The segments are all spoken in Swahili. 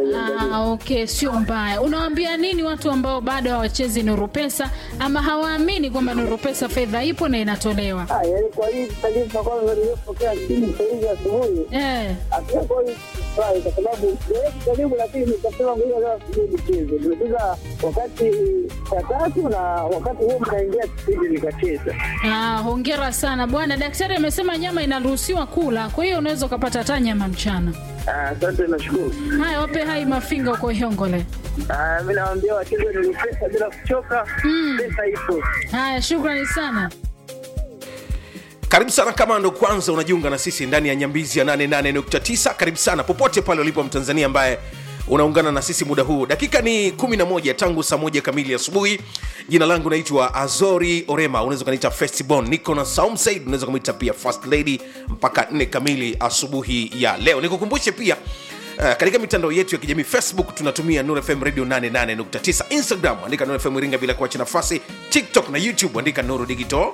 iangalie. Ah, okay, sio mbaya. Unawaambia nini watu ambao bado hawachezi Nuru Pesa ama hawaamini kwamba Nuru Pesa fedha ipo na inatolewa? Ah, yaani kwa hii taarifa kwanza niliyopokea simu sahizi asubuhi Eh, hatujakuwa hii furahi kwa sababu siwezi karibu, lakini nikasema ngoja leo asubuhi nicheze. Nimecheza wakati saa tatu na wakati huo mnaingia kipindi nikacheza. ah, hongera sana bwana. Daktari amesema nyama inaruhusiwa kula, kwa hiyo unaweza ukapata hata nyama mchana. Ah, Asante, nashukuru. Haya, wape hai mafinga uko Ihongole. Ah, Mi nawaambia wacheze ni pesa bila kuchoka, pesa ipo. Haya, shukrani sana. karibu sana kama ndo kwanza unajiunga na sisi ndani ya nyambizi ya 88.9 karibu sana popote pale ulipo mtanzania ambaye unaungana na sisi muda huu dakika ni 11 tangu saa moja kamili asubuhi jina langu naitwa azori orema unaweza ukaniita festibon niko na saum said unaweza kumwita pia first lady mpaka 4 kamili asubuhi ya leo nikukumbushe pia Uh, katika mitandao yetu ya kijamii facebook tunatumia Nuru fm radio 88.9 instagram andika Nuru fm iringa bila kuacha nafasi tiktok na youtube andika nuru digital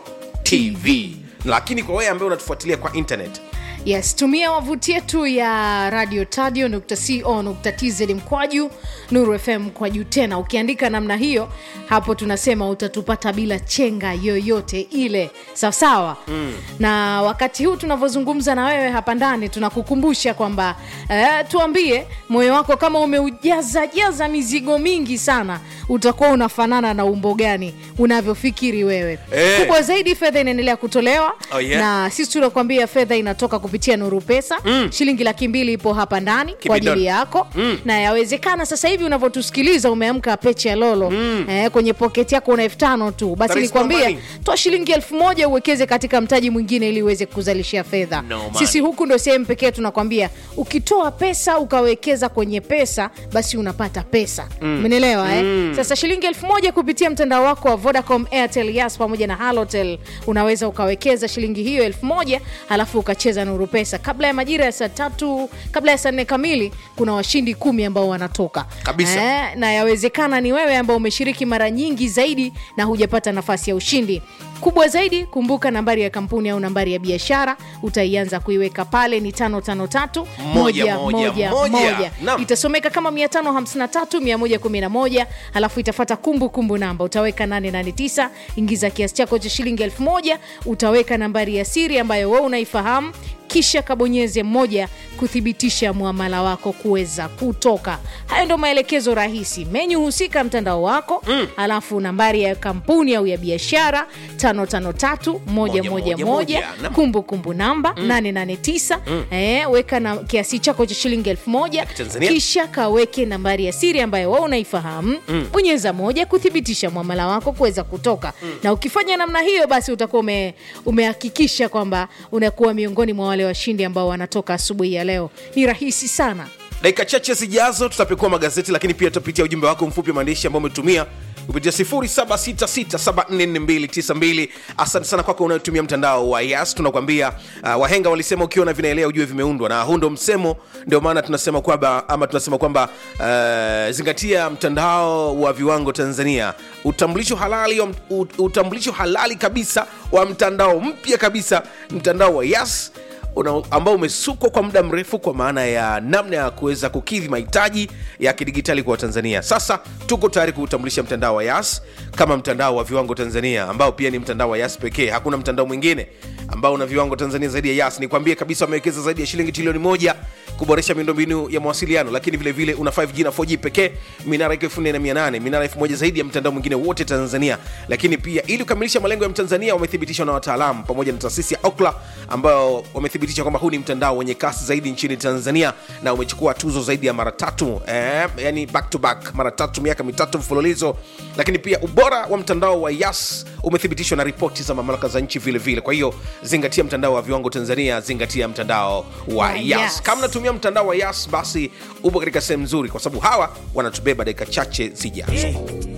tv lakini kwa wewe ambaye unatufuatilia kwa internet yes tumia wavuti yetu ya radio tadio co tz mkwaju nuru fm mkwaju tena ukiandika namna hiyo hapo tunasema utatupata bila chenga yoyote ile sawasawa mm. na wakati huu tunavyozungumza na wewe hapa ndani tunakukumbusha kwamba eh, tuambie moyo wako kama umeujaza jaza mizigo mingi sana utakuwa unafanana na umbo gani unavyofikiri wewe Eh. kubwa zaidi fedha inaendelea kutolewa Oh, yeah. na sisi tunakuambia fedha inatoka kupitia nuru pesa mm. shilingi laki mbili ipo hapa ndani kwa Kibidon. ajili yako mm. na yawezekana sasa hivi unavyotusikiliza umeamka peche ya lolo mm. eh, kwenye poketi yako una elfu tano tu basi There is no nikwambia money. toa shilingi elfu moja uwekeze katika mtaji mwingine ili uweze kuzalishia fedha No money. sisi huku ndo sehemu pekee tunakwambia ukitoa pesa ukawekeza kwenye pesa basi unapata pesa umenielewa mm. eh? sasa shilingi elfu moja kupitia mtandao wako wa vodacom airtel yas pamoja na halotel unaweza ukawekeza shilingi hiyo elfu moja halafu ukacheza nuru pesa kabla ya majira ya saa tatu kabla ya saa nne kamili kuna washindi kumi ambao wanatoka Kabisa. eh, na yawezekana ni wewe ambao umeshiriki mara nyingi zaidi na hujapata nafasi ya ushindi kubwa zaidi kumbuka nambari ya kampuni au nambari ya biashara utaianza kuiweka pale ni 553 Moja, moja, moja. Naam. itasomeka kama 553 111 alafu itafata kumbukumbu namba utaweka 889 ingiza kiasi chako cha shilingi 1000 utaweka nambari ya siri ambayo wewe unaifahamu kisha kabonyeze moja kuthibitisha mwamala wako kuweza kutoka hayo ndo maelekezo rahisi menyu husika mtandao wako mm. alafu nambari ya kampuni au ya biashara 553 Moja, moja, moja. Naam. kumbukumbu namba mm. 889 mm. eh, weka na kiasi chako cha shilingi 1000 Kitanzania. kisha kaweke nambari ya siri ambayo wewe unaifahamu mm. bonyeza moja kuthibitisha mwamala wako kuweza kutoka mm. na ukifanya namna hiyo basi utakuwa ume, umehakikisha kwamba unakuwa miongoni mwa wale washindi ambao wanatoka asubuhi ya leo ni rahisi sana dakika chache zijazo tutapekua magazeti lakini pia tutapitia ujumbe wako mfupi wa maandishi ambao umetumia kupitia 0766744292 asante sana kwako unayotumia mtandao wa yas tunakwambia uh, wahenga walisema ukiona vinaelea ujue vimeundwa na huu ndo msemo ndio maana tunasema kwamba ama tunasema kwamba uh, zingatia mtandao wa viwango tanzania utambulisho halali wa, ut- utambulisho halali kabisa wa mtandao mpya kabisa mtandao wa yas una, ambao umesukwa kwa muda mrefu kwa maana ya namna ya kuweza kukidhi mahitaji ya kidigitali kwa watanzania sasa tuko tayari kuutambulisha mtandao wa yas kama mtandao wa viwango tanzania ambao pia ni mtandao wa yas pekee hakuna mtandao mwingine ambao una viwango tanzania zaidi ya yas nikwambie kabisa wamewekeza zaidi ya shilingi trilioni moja kuboresha miundombinu ya mawasiliano lakini vile vile una 5g na 4g pekee minara iko 4800 minara 1000 zaidi ya mtandao mwingine wote tanzania lakini pia ili kukamilisha malengo ya mtanzania wamethibitishwa na wataalamu pamoja na taasisi ya okla ambao wamethibitisha kwamba huu ni mtandao wenye kasi zaidi nchini tanzania na umechukua tuzo zaidi ya mara tatu eh, yani back to back mara tatu miaka mitatu mfululizo lakini pia ubora wa mtandao wa yas umethibitishwa na ripoti za mamlaka za nchi vile vile kwa hiyo zingatia mtandao wa viwango tanzania zingatia mtandao wa Wa yas Yas. kama unatumia mtandao wa yas basi upo katika sehemu nzuri kwa sababu hawa wanatubeba dakika chache zijazo